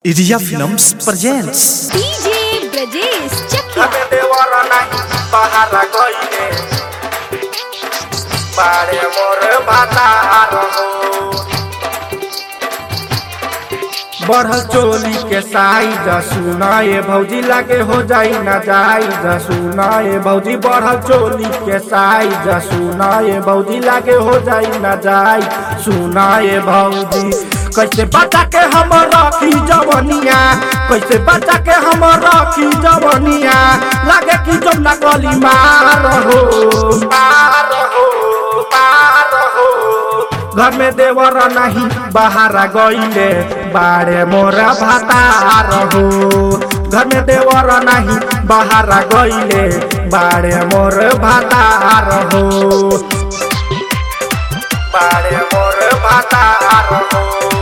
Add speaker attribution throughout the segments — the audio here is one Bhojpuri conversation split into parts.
Speaker 1: Iria Films presents
Speaker 2: DJ Brajesh Chakya.
Speaker 3: हमें देवर नहीं बाहर गईले बारे मोर भातार हो बढ़ल चोली के साइज सुनाए भौजी लागे हो जाई ना जाई सुनाए भौजी बढ़ल चोली के साइज सुनाए भौजी लागे हो जाई ना जाई सुनाए भौजी कैसे बचा के हम रखी जवनिया कैसे बचा के हम रखी जवनिया लागे कि जब ना गली मार हो मार हो मार हो घर में देवर नहीं बाहर गईले बारे मोरा भातार हो घर में देवर नहीं बाहर गईले बारे मोर भातार हो बारे मोर भातार हो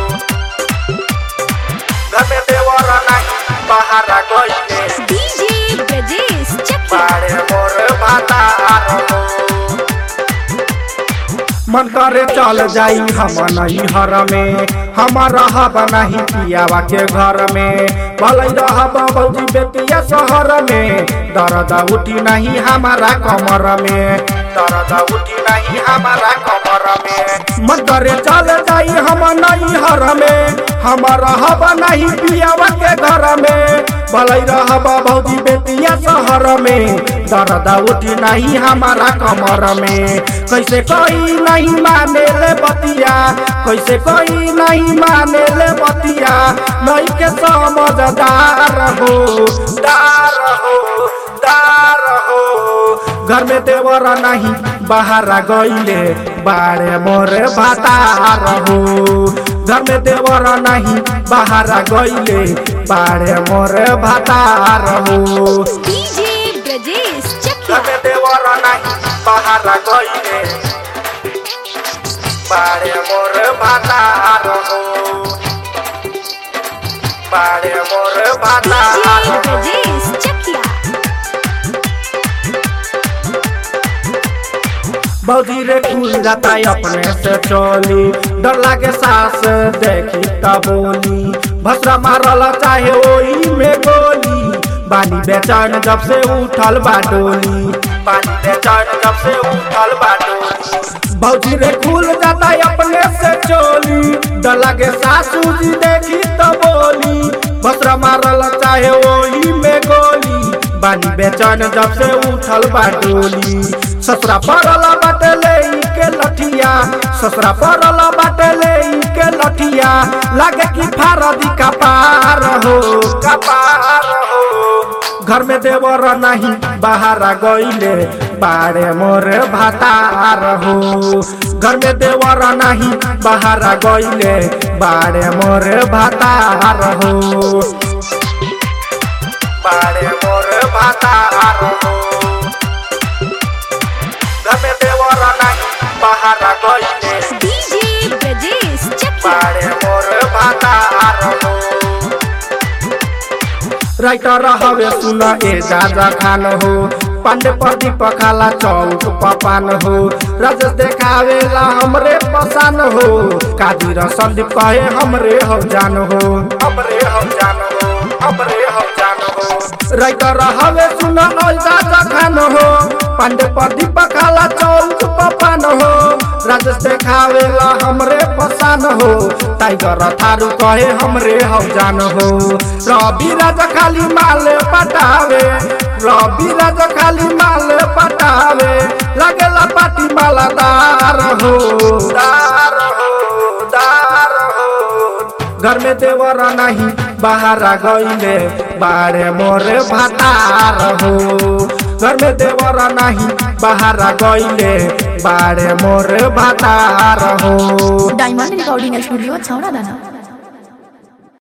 Speaker 3: घर में देवर नहीं बाहर गईले
Speaker 2: DJ Brajesh Chakya.
Speaker 3: बारे मोर भातार हो मन करे चल जाई हम नहीं हर में हम रहब नहीं पियावा के घर में भले रहब बौजी बेटिया शहर में दर्द उठी नहीं हमारा कमर में दर्द उठी नहीं हमारा कमर में मन करे चल जाई हम नहीं हर में हम रहब नहीं पियावा के घर में भले रहब भौजी बेटिया शहर में दर्द उठी नहीं हमारा कमर में कैसे कोई नहीं माने ले बतिया कैसे कोई नहीं माने ले बतिया नहीं के समझदार हो दार हो दार हो घर में देवर नहीं बाहर गईले बारे मोरे भातार हो घर में देवर नहीं बाहर गईले बारे मोरे भातार हो
Speaker 2: DJ Brajesh Chakya.
Speaker 3: हमें देवर नहीं बाहर गईले बारे मोर भातार हो बारे मोर भातार
Speaker 2: DJ
Speaker 3: हो
Speaker 2: Brajesh Chakya.
Speaker 3: बौजी रे खुल जाता है अपने से चोली डर लागे सास देखी तब बोली भसरा मारल चाहे ओई में गोली बानी बेचैन जब से उठल बाटोली बानी बेचैन जब से उठल बाटोली भौजी रे खुल जाता है अपने से चोली डर लागे सासू जी देखी तब बोली भसरा मारल चाहे ओई में गोली बानी बेचैन जब से उठल बाटोली ससुरा पड़ला बाटे ले के लठिया ससुरा पड़ला बाटे ले के लठिया लागे कि फारदी कपार हो कपार हो घर में देवर नहीं बाहर गईले बारे मोर भातार हो घर में देवर नहीं बाहर गईले बारे मोर भातार हो बारे मोर भातार हो घर में देवर नहीं बाहर गईले
Speaker 2: DJ Brajesh Chakya.
Speaker 3: बारे मोर भातार हो राइटर हवे सुन ए दादा खान हो पांडे प्रदीप खाला चौक पपान हो राजेश देखावेला हमरे पसान हो कादिर संदीप कहे हमरे हो जान हो हमरे हो जान हो हमरे हो जान हो राइटर हवे सुन ए दादा खान हो पांडे प्रदीप खाला चौक पपान हो राजेश देखावेला हमरे पसान हो टाइगर थारू कहे हमरे हो जान हो रवि राजा खाली माल पटावे रवि राजा खाली माल पटावे लगेला पाटी मालादार हो दार हो दार हो घर में देवर नहीं बाहर गईले बारे मोरे भातार हो घर में देवर नहीं बाहर गईले बारे मोरे भातार हो
Speaker 4: डायमंड रिकॉर्डिंग स्टूडियो छौड़ा दाना